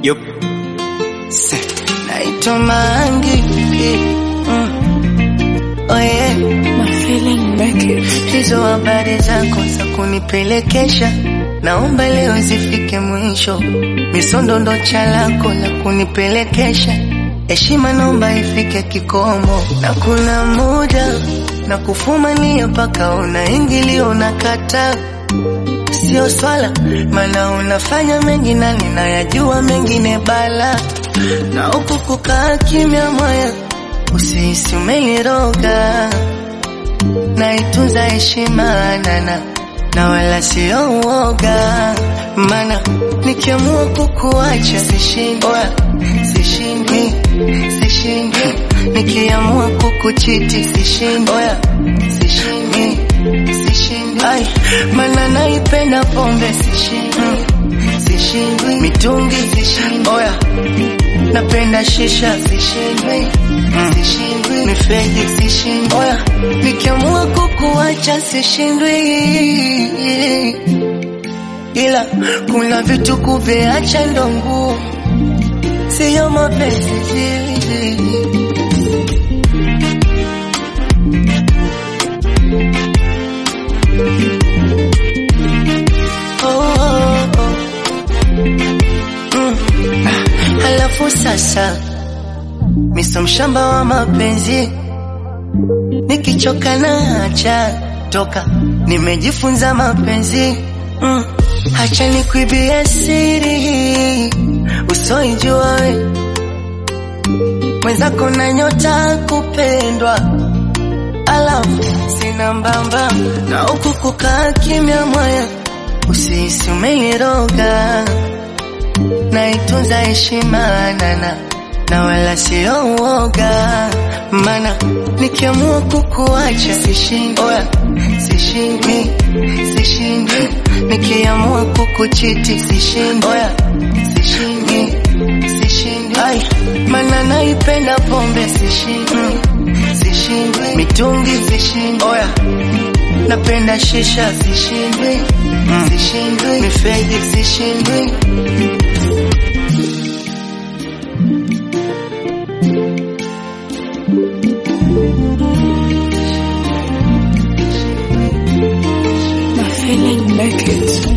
Yup. Se. Naitwa Mangi. Mm. Oh yeah. My feeling naked. Hizo habari zako za kunipelekesha naomba leo zifike mwisho. Misondo ndo chalako la kunipelekesha, heshima naomba ifike kikomo, na kuna muda na kufumania mpaka unaingilio unakata sio swala, maana unafanya mengi na ninayajua mengine bala, na huku kukaa kimya moya, usihisi umeniroga naitunza heshima nana na wala sio uoga, mana nikiamua kukuacha sishindi, sishindi, sishindi, nikiamua kukuchiti sishindi, sishindi, sishindi, ai, mana naipenda pombe sishindi, sishindi, mitungi sishindi, oya napenda shisha sishindwi, sishindwi, mifegi sishindwi, oya nikiamua kukuacha sishindwi, ila kuna vitu kuviacha ndo ngumu, siyo mapenzi. Oh, oh, oh. Mm. Halafu sasa miso mshamba wa mapenzi, nikichoka na acha toka, nimejifunza mapenzi mm. Hacha nikuibie siri usoijua we mwenzako na nyota kupendwa, alafu sina mbamba na huku kukaa kimya mwaya, usihisi umeniroga naitunza heshima nana na wala sio uoga, mana nikiamua kukuacha sishindi, oya sishindi, sishindi, nikiamua kukuchiti sishindi, oya sishindi, sishindi, ai, mana naipenda pombe sishindi, sishindi, mitungi sishindi, oya napenda shisha sishindi, sishindi, mifegi sishindi My feeling naked.